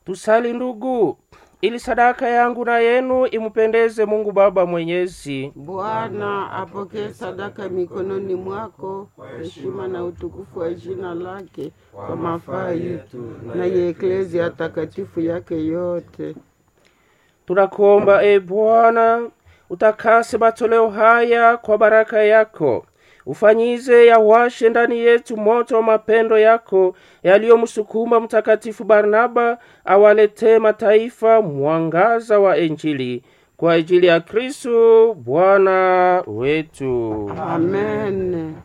Tusali ndugu, ili sadaka yangu na yenu imupendeze Mungu Baba Mwenyezi. Bwana apokee sadaka mikononi mwako, heshima na utukufu wa jina lake, kwa mafaa yetu na ya eklezia takatifu yake yote. Tunakuomba e Bwana, utakase matoleo haya kwa baraka yako, ufanyize yawashe ndani yetu moto wa mapendo yako yaliyomsukuma Mtakatifu Barnaba awaletee mataifa mwangaza wa Injili kwa ajili ya Kristo Bwana wetu. Amen.